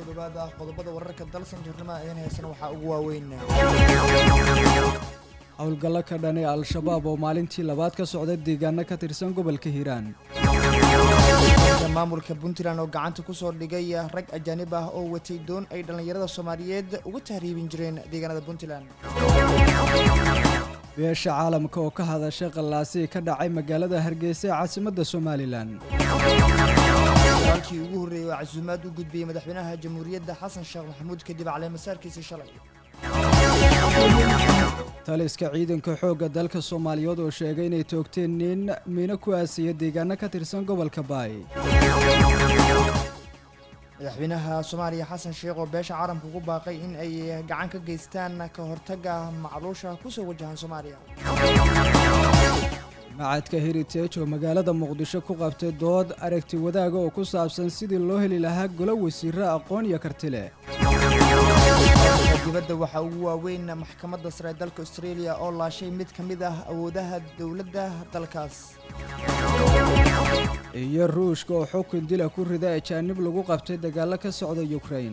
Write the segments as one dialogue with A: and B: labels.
A: dhawaada qodobada wararka dalsan jirnimada ayaan heysana waxaa ugu waaweyn
B: howlgallo ka dhan ee al-shabaab oo maalintii labaad ka socda deegaano ka tirsan gobolka hiiraan
A: maamulka puntland oo gacanta kusoo dhigay rag ajaanib ah oo watay doon ay dhallinyarada soomaaliyeed uga tahriibin jireen deegaanada puntland
B: beesha caalamka oo ka hadashay qallaasii ka dhacay magaalada hargeysa ee caasimadda somalilan
A: walkii ugu horreeyey oo casuumaad u gudbiyey madaxweynaha jamhuuriyadda xasan sheekh maxamuud kadib caleemasaarkiisii shalay
B: taliska ciidanka xoogga dalka soomaaliyeed oo sheegay inay toogteen nin miino ku aasiya deegaano ka tirsan gobolka baay
A: madaxweynaha soomaaliya xasan sheekh oo beesha caalamka ugu baaqay in ay gacan ka geystaan ka hortagga macluusha kusoo wajahan soomaaliya
B: macadka heritage oo magaalada muqdisho ku qabtay dood aragti wadaaga oo ku saabsan sidii loo heli lahaa golo wasiiro aqoon iyo karti leh
A: dibadda waxaa ugu waaweyn maxkamadda sare ee dalka australia oo laashay mid ka mid ah awoodaha dowladda dalkaas
B: iyo ruushka oo xukun dila ku rida ajaanib lagu qabtay dagaallo ka socda yukrain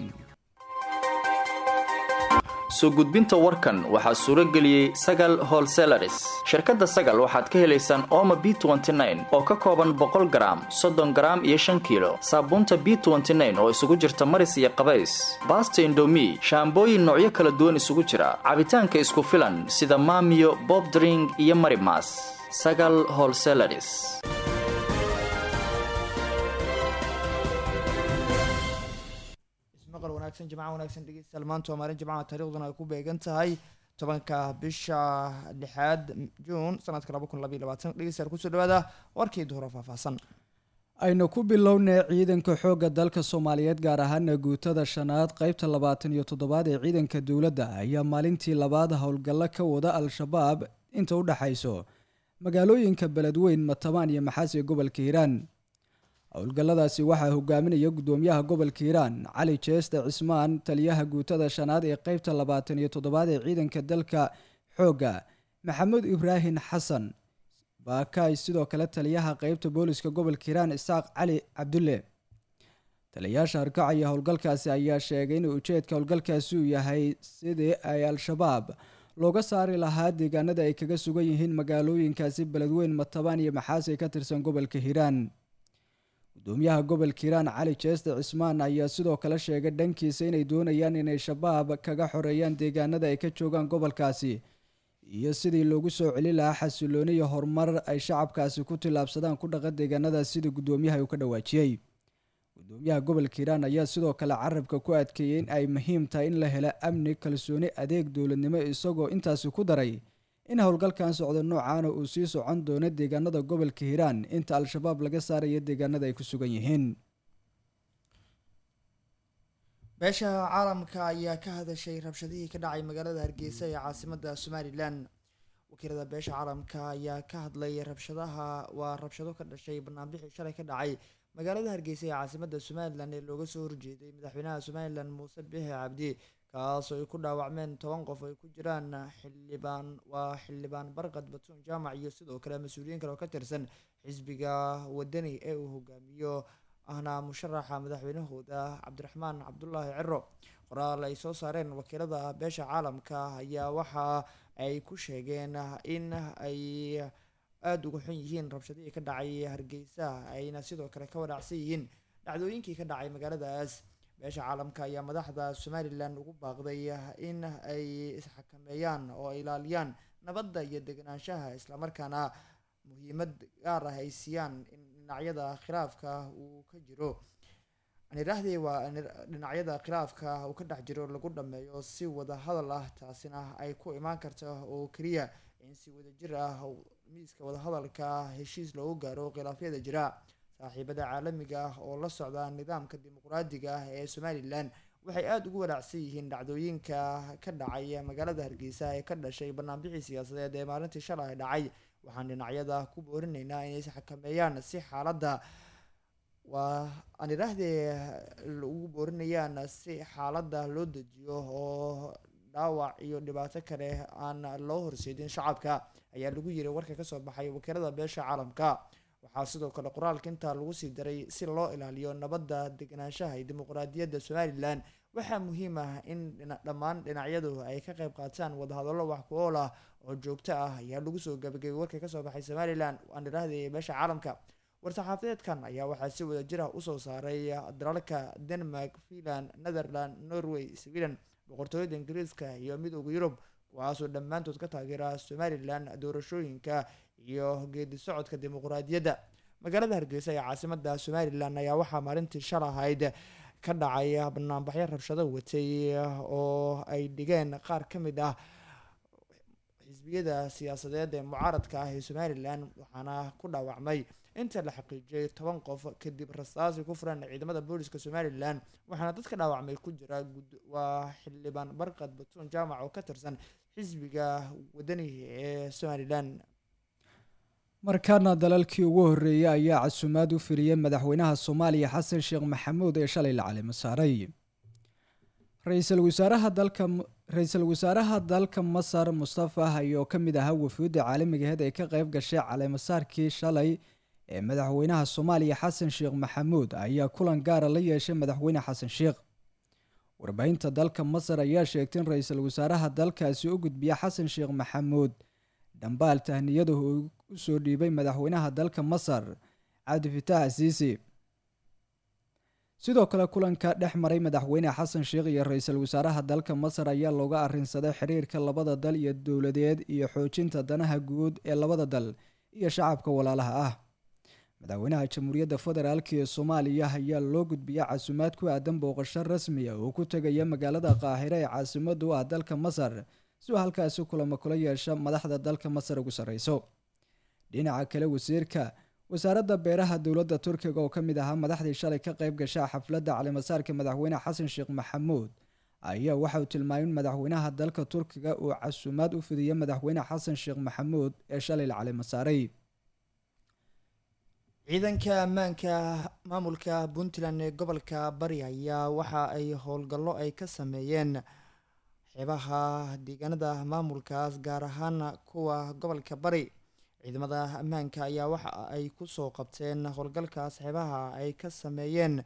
C: soo gudbinta warkan waxaa suuro geliyey sagal holselaris shirkadda sagal waxaad ka helaysaan ooma b oo ka kooban boqol garaam soddon garaam iyo shan kiilo saabuunta b oo isugu jirta maris iyo qabays baasta indomi shaambooyin noocyo kala duwan isugu jira cabitaanka isku filan sida maamiyo bobdring iyo marimas sagal holselaris
A: maqal wanaagsan jimca wanaagsan dhegeystayaal maanta waa maalin jimcaha taariikhduna ay ku beegan tahay tobanka bisha lixaad juun sanadka laba kun labaiy labaatan dhegeystayaal kusoo dhawaada warkii duhuro faahfaahsan
B: aynu ku bilownay ciidanka xoogga dalka soomaaliyeed gaar ahaana guutada shanaad qeybta labaatan iyo toddobaad ee ciidanka dowladda ayaa maalintii labaad howlgallo ka wada al-shabaab inta u dhexayso magaalooyinka beledweyn matabaan iyo maxaas ee gobolka hiiraan howlgalladaasi waxaa hogaaminaya gudoomiyaha gobolka hiiraan cali jeeste cismaan taliyaha guutada shanaad ee qeybta labaatan iyo toddobaad ee ciidanka dalka xoogga maxamuud ibraahin xasan baakaay sidoo kale taliyaha qeybta booliska gobolka hiiraan isaaq cali cabdulle taliyayaasha harkacaya howlgalkaasi ayaa sheegay in ujeedka howlgalkaasi uu yahay sidii ay al-shabaab looga saari lahaa deegaanada ay kaga sugan yihiin magaalooyinkaasi beledweyn matabaan iyo maxaas ee ka tirsan gobolka hiiraan gudoomiyaha gobolka hiiraan cali jeeste cismaan ayaa sidoo kale sheegay dhankiisa inay doonayaan inay shabaab kaga xoreeyaan deegaanada ay ka joogaan gobolkaasi iyo sidii loogu soo celi lahaa xasilooni iyo horumar ay shacabkaasi ku tillaabsadaan ku dhaqa deegaanadaas sidii gudoomiyaha uu ka dhawaajiyey gudoomiyaha gobolka hiiraan ayaa sidoo kale carabka ku adkeeyey in ay muhiim tahay in la helo amni kalsooni adeeg dowladnimo isagoo intaasi ku daray in howlgalkan socdo noocaana uu sii socon doono deegaanada gobolka hiiraan inta al-shabaab laga saarayo deegaanada ay ku sugan yihiin
A: beesha caalamka ayaa ka hadashay rabshadihii ka dhacay magaalada hargeysa ee caasimada somalilan wakiilada beesha caalamka ayaa ka hadlay rabshadaha waa rabshado ka dhashay banaanbixii shalay ka dhacay magaalada hargeysa ee caasimada somalilan ee looga soo horjeeday madaxweynaha somalilan muuse biixi cabdi kaas oo ay ku dhaawacmeen toban qof ay ku jiraan xildhibaan waa xildhibaan barqad batuun jaamac iyo sidoo kale mas-uuliyiin kale oo ka tirsan xisbiga wadani ee uu hogaamiyo ahna musharaxa madaxweynahooda cabdiraxmaan cabdulaahi ciro qoraal ay soo saareen wakiilada beesha caalamka ayaa waxa ay ku sheegeen in ay aada uga xun yihiin rabshadihii ka dhacay hargeysa ayna sidoo kale ka wanaacsan yihiin dhacdooyinkii ka dhacay magaaladaas beesha caalamka ayaa madaxda somalilan ugu baaqday in ay isxakameeyaan oo ay ilaaliyaan nabadda iyo deganaanshaha islamarkaana muhiimad gaar ah ay siiyaan in dhinacyada khilaafka uu ka jiro aniraahdii waa dhinacyada khilaafka uu ka dhex jiro lagu dhameeyo si wada hadal ah taasina ay ku imaan karta oo keliya in si wadajir ah miiska wadahadalka heshiis loogu gaaro khilaafyada jira saaxiibada caalamiga ah oo la socda nidaamka dimuqraadiga ah ee somalilan waxay aada ugu walaacsan yihiin dhacdooyinka ka dhacay magaalada hargeysa ee ka dhashay banaanbixii siyaasadeed ee maalintii shalay dhacay waxaan dhinacyada ku boorinaynaa inay isxakameeyaan si xaaladda waa aan idhaahdee ugu boorinayaan si xaaladda loo dejiyo oo dhaawac iyo dhibaato kale aan loo horseedin shacabka ayaa lagu yiri warka kasoo baxay wakiilada beesha caalamka waxaa sidoo kale qoraalka intaa lagu sii daray si loo ilaaliyo nabadda deganaanshaha iyo dimuqraadiyadda somalilan waxaa muhiim ah in dhammaan dhinacyadu ay ka qayb qaataan wadahadallo wax ku ool ah oo joogto ah ayaa lagu soo gabagabay warka kasoo baxay somalilan aan idhaahdaya beesha caalamka war-saxaafadeedkan ayaa waxaa si wada jir ah usoo saaray dalalka denmark finland netherland norway sweden boqortooyada ingiriiska iyo midooda yurub kuwaasoo dhammaantood ka taageera somalilan doorashooyinka iyo geedi socodka dimuqraadiyadda magaalada hargeysa ee caasimada somalilan ayaa waxaa maalintii shal ahayd ka dhacay banaanbaxyo rabshado watay oo ay dhigeen qaar ka mid ah xisbiyada siyaasadeed ee mucaaradka ah ee somalilan waxaana ku dhaawacmay inta la xaqiijiyay toban qof kadib rasaasi ku furan ciidamada booliska somalilan waxaana dadka dhaawacmay ku jira waa xildhibaan barkad batuun jaamac oo ka tirsan xisbiga wadani ee somalilan
B: markaana dalalkii ugu horreeyay ayaa casuumaad u filiyey madaxweynaha soomaaliya xasan sheekh maxamuud ee shalay la calimo saaray ra-iisul wasaaraha dalka ra-iisul wasaaraha dalka masar mustafa ayoo ka mid ahaa wafuudda caalamigaheed ee ka qayb gashay caleemasaarkii shalay ee madaxweynaha soomaaliya xasan sheekh maxamuud ayaa kulan gaara la yeeshay madaxweyne xasan sheekh warbaahinta dalka masar ayaa sheegtay in ra-iisul wasaaraha dalkaasi u gudbiya xasan sheekh maxamuud dhambaal tahniyadu uu usoo dhiibay madaxweynaha dalka masar cabdifitaax siisi sidoo kale kulanka dhex maray madaxweyne xasan sheekh iyo ra-iisul wasaaraha dalka masar ayaa looga arrinsaday xiriirka labada dal iyo dowladeed iyo xoojinta danaha guud ee labada dal iyo shacabka walaalaha ah madaxweynaha jamhuuriyadda federaalk ee soomaaliya ayaa loo gudbiya casuumaad ku aadan booqasho rasmiya oo ku tegaya magaalada qaahire ee caasimadu ah dalka masar si uu halkaasi kulamo kula yeesha madaxda dalka masar ugu sarreyso dhinaca kale wasiirka wasaaradda beeraha dowladda turkiga oo ka mid ahaa madaxdii shalay ka qayb gasha xafladda calimasaarka madaxweyne xasan sheekh maxamuud ayaa waxa uu tilmaamay in madaxweynaha dalka turkiga uu casuumaad u fidiyay madaxweyne xasan sheekh maxamuud ee shalay la calimasaaray
A: ciidanka ammaanka maamulka puntland ee gobolka bari ayaa waxa ay howlgallo ay ka sameeyeen xeebaha deegaanada maamulkaas gaar ahaan kuwa gobolka bari ciidamada ammaanka ayaa waxa ay kusoo qabteen howlgalkaas xeebaha ay ka sameeyeen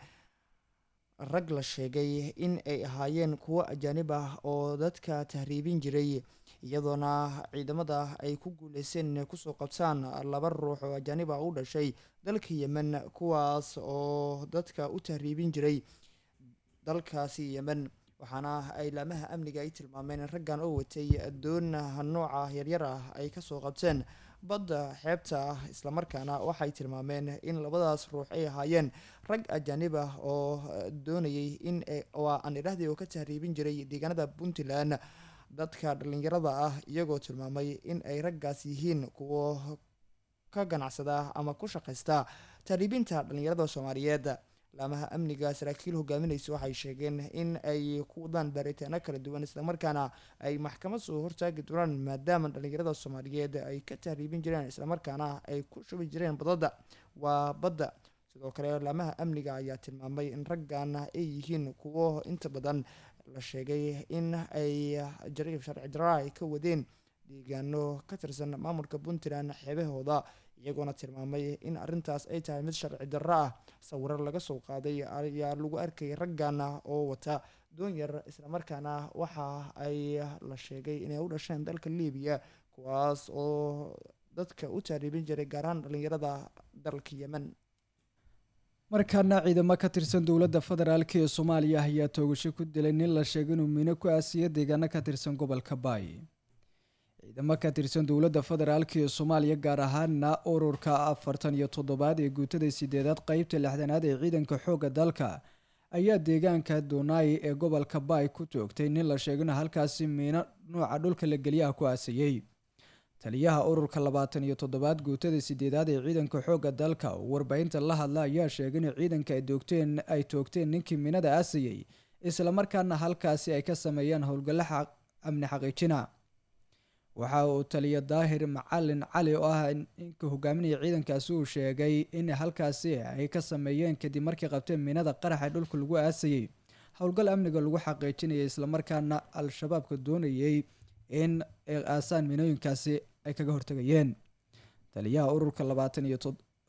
A: rag la sheegay in ay ahaayeen kuwo ajaanib ah oo dadka tahriibin jiray iyadoona ciidamada ay ku guuleysteen inay kusoo qabtaan laba ruux oo ajaanib ah u dhashay dalka yemen kuwaas oo dadka u tahriibin jiray dalkaasi yemen waxaana ay laamaha amniga ay tilmaameen in raggan oo watay doon nooca yaryar ah ay kasoo qabteen badda xeebta ah islamarkaana waxay tilmaameen in labadaas ruux ay ahaayeen rag ajaanib ah oo doonayay in waa aan idhahdii oo ka tahriibin jiray deegaanada puntland dadka dhalinyarada ah iyagoo tilmaamay in ay raggaas yihiin kuwo ka ganacsada ama ku shaqaysta tahriibinta dhalinyarada soomaaliyeed laamaha amniga saraakiil hogaaminaysa waxay sheegeen in ay ku wadaan baaritaano kala duwan islamarkaana ay maxkamad soo hortaagi doonaan maadaama dhalinyarada soomaaliyeed ay ka tahriibin jireen islamarkaana ay ku shubi jireen badada waa badda sidoo kale laamaha amniga ayaa tilmaamay in raggan ay yihiin kuwo inta badan la sheegay in ay jariif sharci daraa ay ka wadeen deegaano ka tirsan maamulka puntland xeebahooda iyagoona tilmaamay in arrintaas ay tahay mid sharci darro ah sawiro laga soo qaaday ayaa lagu arkay raggan oo wata doon yar islamarkaana waxa ay la sheegay inay u dhasheen dalka libiya kuwaas oo dadka u taariibin jiray gaar ahaan dhalinyarada dalka yemen
B: markaana ciidamo ka tirsan dowladda federaalk ee soomaaliya ayaa toogasho ku dilay nin la sheegay inuu miino ku aasiya deegaano ka tirsan gobolka baay ciidamo ka tirsan dowladda federaalk ee soomaaliya gaar ahaana ururka afartan iyo toddobaad ee guutada sideedaad qeybta lixdanaad ee ciidanka xoogga dalka ayaa deegaanka doonaayi ee gobolka baay ku toogtay nin la sheegay inuu halkaasi miino nuuca dhulka la geliyaha ku aasayey taliyaha ururka labaatan iyo toddobaad guutada sideedaad ee ciidanka xoogga dalka oo warbaahinta la hadla ayaa sheegay in ciidanka ay doogteen ay toogteen ninkii miinada aasayey islamarkaana halkaasi ay ka sameeyeen howlgallo amni xaqiijina waxa uu taliya daahir macalin cali oo ah ninka hogaaminaya ciidankaasi uu sheegay in halkaasi ay ka sameeyeen kadib markii qabteen miinada qaraxa dhulka lagu aasayey howlgal amniga lagu xaqiijinaya islamarkaana al-shabaabka doonayay in aasaan miinooyinkaasi ay kaga hortagayeen taliyaha ururka labaatan iyo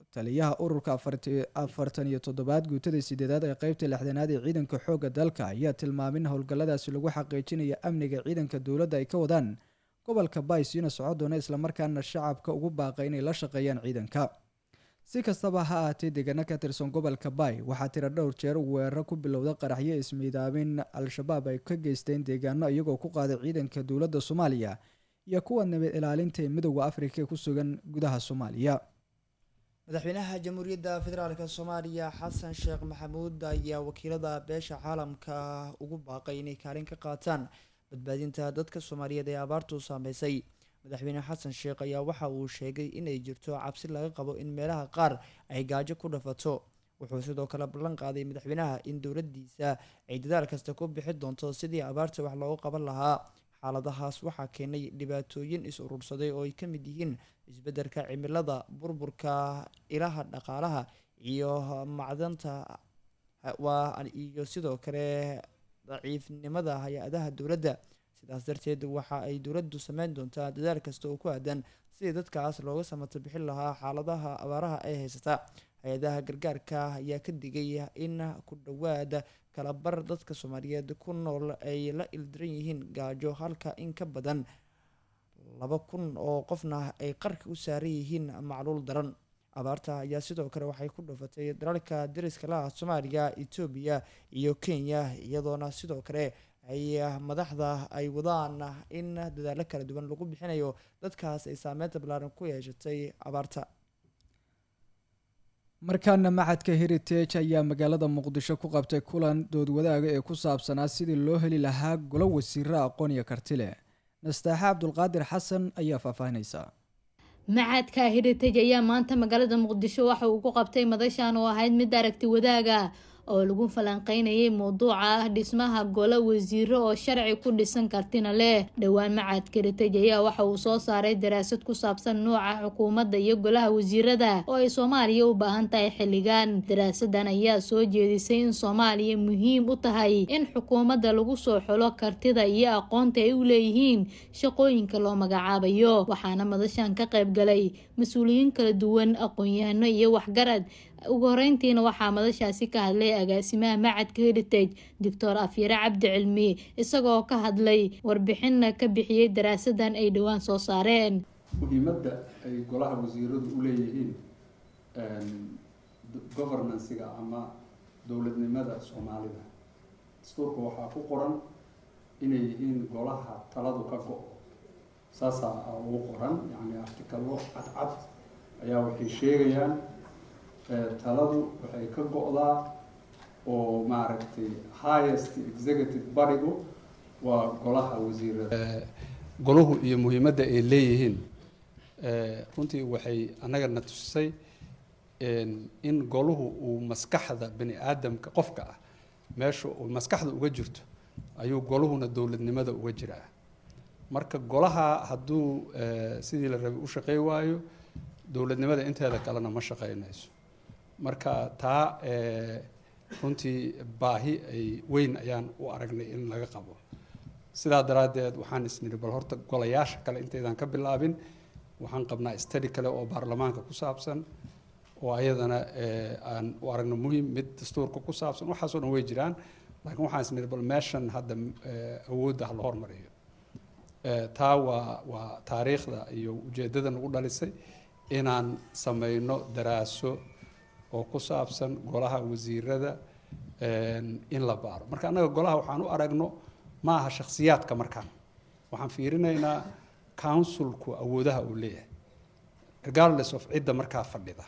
B: taliyaha ururka afartan iyo toddobaad guutada sideedaad ee qeybta lixdanaad ee ciidanka xoogga dalka ayaa tilmaamay in howlgalladaasi lagu xaqiijinaya amniga ciidanka dowladda ay ka wadaan gobolka baisiina soco doona islamarkaana shacabka ugu baaqay inay la shaqeeyaan ciidanka si kastaba ha ahaatee deegaano ka tirsan gobolka bay waxaa tira dhowr jeer weeraro ku bilowda qaraxyo ismiidaamin al-shabaab ay ka geysteen deegaano iyagoo ku qaaday ciidanka dowladda soomaaliya iyo kuwa nabad ilaalinta ee midooda afrika ee ku sugan gudaha soomaaliya
A: madaxweynaha jamhuuriyadda federaalk soomaaliya xasan sheekh maxamuud ayaa wakiilada beesha caalamka ugu baaqay inay kaalin ka qaataan badbaadinta dadka soomaaliyeed ee abaartu saameysay madaxweyne xasan sheekh ayaa waxa uu sheegay inay jirto cabsi laga qabo in meelaha qaar ay gaajo ku dhafato wuxuu sidoo kale ballan qaaday madaxweynaha in dowladdiisa ay dadaal kasta ku bixi doonto sidii abaarta wax loogu qaban lahaa xaaladahaas waxaa keenay dhibaatooyin is urursaday oo ay ka mid yihiin isbeddelka cimilada burburka ilaha dhaqaalaha iyo macdanta waa iyo sidoo kale daciifnimada hay-adaha dowladda sidaas darteed waxa ay dowladdu sameyn doontaa dadaal kasta oo ku aadan sidii dadkaas looga samato bixin lahaa xaaladaha abaaraha ay haysata hay-adaha gargaarka ayaa ka digay in ku dhowaada kalabar dadka soomaaliyeed ku nool ay la ildiran yihiin gaajo halka in ka badan laba kun oo qofna ay qarka u saaran yihiin macluul daran abaarta ayaa sidoo kale waxay ku dhufatay dalalka dariska laha soomaaliya etoobiya iyo kenya iyadoona sidoo kale ay madaxda ay wadaan in dadaalo kala duwan lagu bixinayo dadkaas ay saameynta ballaaran ku yeeshatay abaarta
B: markaana maxadka heritage ayaa magaalada muqdisho ku qabtay kulan doodwadaaga ee ku saabsanaa sidii loo heli lahaa golo wasiiro aqoon iyo karti leh nastaaxe cabdulqaadir xasan ayaa faahfaahinaysa
D: maxadka heritage ayaa maanta magaalada muqdisho waxa uu ku qabtay madashan oo ahayd mid aragti wadaaga oo lagu falanqeynayay mowduuca ah dhismaha golo wasiiro oo sharci ku dhisan kartina leh dhowaan macadka heritage ayaa waxa uu soo saaray daraasad ku saabsan nooca xukuumadda iyo golaha wasiirada oo ay soomaaliya u baahan tahay xilligan daraasadan ayaa soo jeedisay in soomaaliya muhiim u tahay in xukuumadda lagu soo xulo kartida iyo aqoonta ay u leeyihiin shaqooyinka loo magacaabayo waxaana madashan ka qayb galay mas-uuliyiin kala duwan aqoon-yahano iyo waxgarad ugu horeyntiina waxaa madashaasi ka hadlay agaasimaha macadka heritage doctor afyare cabdi cilmi isagoo ka hadlay warbixinna ka bixiyey daraasadan ay dhowaan soo saareen
E: muhiimadda ay golaha wasiiradu u leeyihiin governancega ama dowladnimada soomaalida dastuurka waxaa ku qoran inay yihiin golaha taladu ka go-o saasaa ugu qoran yacni artikalo cadcad ayaa waxay sheegayaan taladu waxay ka go-daa oo maaragtay highest executive barigu waa golaha wasiirada golahu iyo muhiimadda ay leeyihiin runtii waxay annagana tusisay in golahu uu maskaxda bani aadamka qofka ah meesha uu maskaxda uga jirto ayuu goluhuna dowladnimada uga jiraa marka golaha hadduu sidii la rabay u shaqey waayo dowladnimada inteeda kalena ma shaqeynayso marka taa runtii baahi ay weyn ayaan u aragnay in laga qabo sidaa daraaddeed waxaan isnidhi bal horta golayaasha kale intaydan ka bilaabin waxaan qabnaa stadi kale oo baarlamaanka ku saabsan oo ayadana aan u aragno muhiim mid dastuurka ku saabsan waxaasoo dhan way jiraan laakiin waxaan isnidhi bal meeshan hadda awoodda ha la hormariyo taa waa waa taariikhda iyo ujeeddada nagu dhalisay inaan sameyno daraaso oo ku saabsan golaha wasiirada in la baaro marka annaga golaha waxaan u aragno ma aha shakhsiyaadka markaan waxaan fiirinaynaa counsilku awoodaha uu leeyahay regardless of cidda markaa fadhida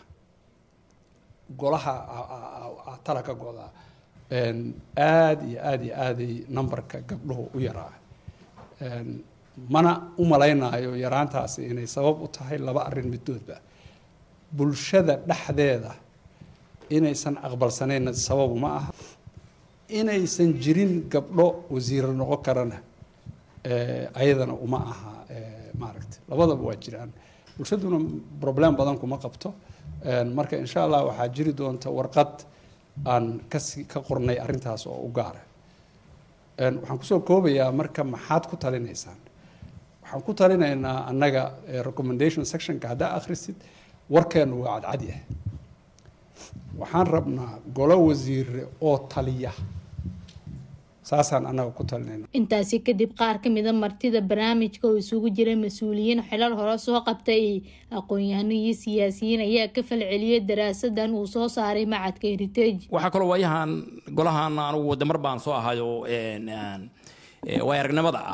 E: golaha tala ka go-daa aada iyo aada iyo aaday numberka gabdhuhu u yaraa mana u malaynaayo yaraantaasi inay sabab u tahay laba arrin middoodba bulshada dhexdeeda inaysan aqbalsanayna sababu ma aha inaysan jirin gabdho wasiiro noqon karana ayadana uma aha maaragta labadaba waa jiraan bulshaduna problem badan kuma qabto marka insha allah waxaa jiri doonta warqad aan kasi ka qornay arrintaas oo u gaara waxaan kusoo koobayaa marka maxaad ku talinaysaan waxaan ku talinaynaa annaga recommendation sectionka haddaa akhrisid warkeenu waa cadcad yahay
F: waxaan rabnaa golo wasiire oo taliya saasaan annaga ku talinayna
D: intaasi kadib qaar ka mida martida barnaamijka oo isugu jira mas-uuliyiin xilal hore soo qabtay aqoon-yahano iyo siyaasiyiin ayaa ka falceliyay daraasadan uu soo saaray macadka heritage
G: waxaa kaloo waayahan golahan anugu wadamar baan soo ahayo waay aragnimada ah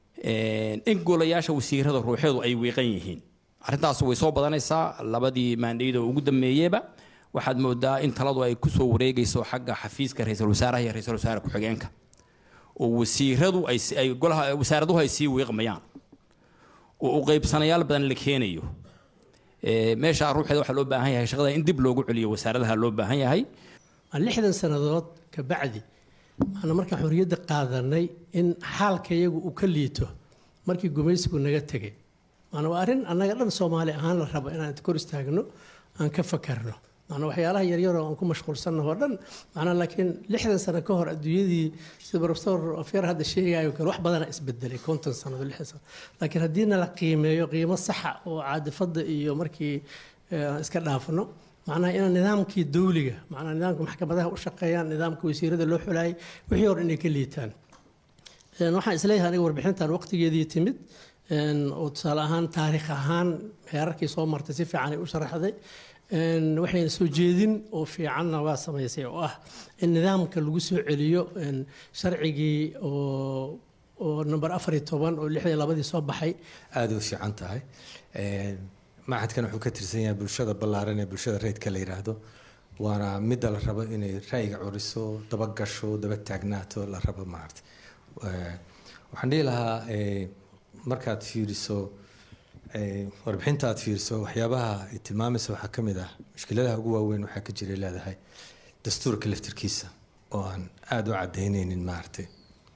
G: in golayaasha wasiirada ruuxeedu ay wiiqan yihiin arrintaas way soo badanaysaa labadii maandhayda ugu dambeeyeba waxaad moodaa in taladu ay kusoo wareegayso xagga xafiiska ra-iisul wasaaraha iyo ra-isul wasaare ku-xigeenka oo wasiiradu ay golaha wasaaraduhu ay sii wiiqmayaan oo u qaybsanayaal badan la keenayo meesha ruuxeeda waxaa loo baahan yahay shaqada in dib loogu celiyo wasaaradaha loo baahan yahay
H: lixdan sannadood ka bacdi maana markaan xorriyadda qaadanay in xaalka iyagu uu ka liito markii gumaysigu naga tegay maana waa arrin annaga dhan soomaali ahaan la rabo inaan kor istaagno aan ka fakarno maana waxyaalaha yaryaroo aan ku mashquulsannaho dhan maanaa laakiin lixdan sano ka hor adduunyadii sida professor afyar hadda sheegayo kale wax badana isbedelay konton sanado lixdan sano laakiin haddiina la qiimeeyo qiimo saxa oo caadifadda iyo markii iska dhaafno macnaha inaan nidaamkii dawliga macnaha nidaamka maxkamadaha u shaqeeyaan nidaamka wasiirada loo xulaayay wixii hore inay ka liitaan waxaan isleeyahay aniga warbixintan waqtigeedii timid oo tusaale ahaan taariikh ahaan heerarkii soo martay si fiican ay u sharaxday waxayna soo jeedin oo fiicanna waa samaysay oo ah in nidaamka lagu soo celiyo sharcigii oo oo number afar iyo toban oo lixdii labadii soo baxay
I: aada u fiican tahay macadkan wuxuu ka tirsan yahay bulshada ballaaran ee bulshada reydka la yidhaahdo waana midda la rabo inay ra'yiga curiso daba gasho daba taagnaato la rabo maarata waxaan dhihi lahaa markaad fiiriso warbixinta aad fiiriso waxyaabaha ay tilmaamaysa waxaa ka mid ah mushkiladaha ugu waaweyn waxaa ka jiray leedahay dastuurka laftirkiisa oo aan aada u cadaynaynin maaragtay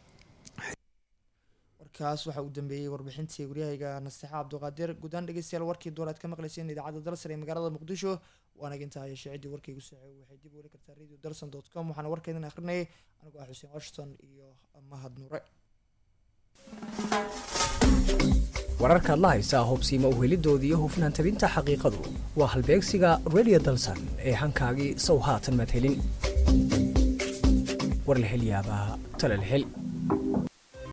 A: warkaas waxaa uu dambeeyey warbixintii waryahayga nasteexa cabduqaadir guudaan dhegeystayaal warkii duur aad ka maqlayseen idaacadda dalsar ee magaalada muqdisho waana intaa yeeshee ciddii warkaygu socey waxay dib u heli kartaa radio dalson dot com waxaana warkeedan akhrinayay anigoo ah xuseen washington iyo mahad nuure
J: wararkaad la haysaa hubsiima uhelidooda iyo hufnaan tabinta xaqiiqadu waa halbeegsiga radio dalsan ee hankaagii sow haatan madhelin war la hel yaabaa tala la hel